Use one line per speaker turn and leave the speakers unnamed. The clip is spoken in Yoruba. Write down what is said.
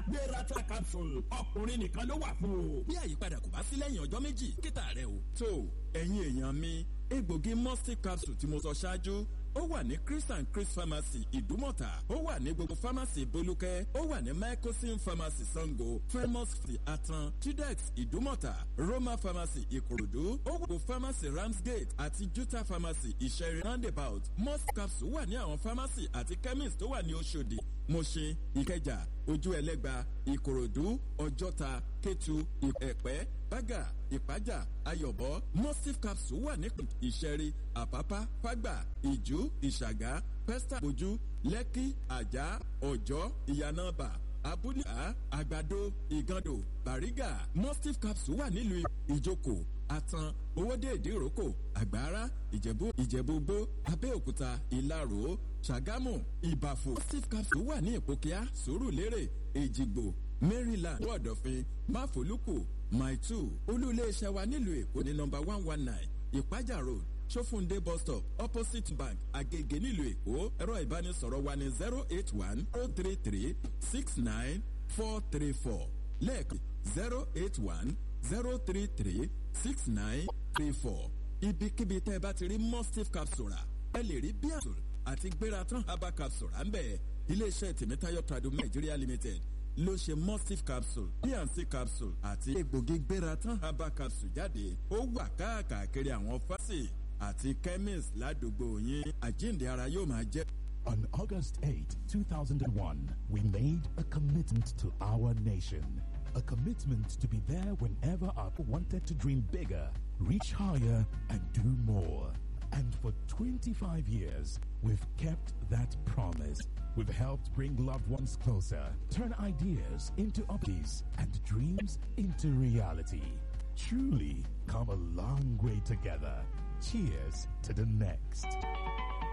gbérata capsule ọkùnrin nìkan ló wà fún o.
bí àyípadà kò bá sí lẹ́yìn ọjọ́ méjì kíta rẹ o. tó ẹ̀yin èèyàn mi egbògi mustif capsule tí mo sọ ṣáájú ó wà ní chris and chris pharmacy ìdúmọ̀tà ó wà ní gbogbo pharmacy bolúkẹ́ ó wà ní microsim pharmacy sango famous atan tudex ìdúmọ̀tà roma pharmacy ìkòròdú ó wà gbogbo pharmacy ramsgate àti juta pharmacy ìṣẹ̀rin roundabout must capsule wà ní àwọn pharmacy àti chemist tó wà ní oṣòdì mọ̀ṣin ìkẹjà ojú ẹlẹ́gba ìkòròdú ọjọ́ta kétu ẹ̀pẹ́ bága ìpájà ayọ̀bọ mustif capsule wà ní ìṣẹ̀rí àpápá fágbà ìjú ìṣàgá pẹ́stà ojú lẹ́kí àjà ọ̀jọ́ ìyànàbà abúlé àgbàdo ìgàndò bàrígà mustif capsule wà nílùú ìjókòó àtàn owóde ìdíròkò àgbára ìjẹ̀bú ìjẹ̀búgbó abẹ́òkúta ìlarò ṣàgámù ìbàfò mustif capsule wà ní ìpòkíà sùúrùlérè èjìgbò maryland wọ́ọ̀dọ̀fin máfòlùkù maitu olú-iléeṣẹ́ wa nílùú èkó ní nọmba one one nine ìpájà road sofunde bus stop opposite bank agege nílùú èkó ẹ̀rọ ìbánisọ̀rọ̀ wa ní zero eight one zero three three six nine four three four lẹ́ẹ̀kan zero eight one zero three three six nine three four ibikíbi tẹ́ ẹ bá ti rí mustif capsule rà ẹ lè rí bíàtùl àti gbératán herbal capsule rà ń bẹ̀ iléeṣẹ́ tèmítáyọ̀ tradu nigeria limited ló ṣe mustif capsule bnc capsule àti egbògi gbératán herbal capsule jáde ó wà káàkiri àwọn fásì àti chemist ládùúgbò yín àjíǹde ara yóò máa jẹ́.
On August 8, 2001, we made a commitment to our nation. A commitment to be there whenever our wanted to dream bigger, reach higher, and do more. And for 25 years, we've kept that promise. We've helped bring loved ones closer, turn ideas into opportunities, and dreams into reality. Truly come a long way together. Cheers to the next.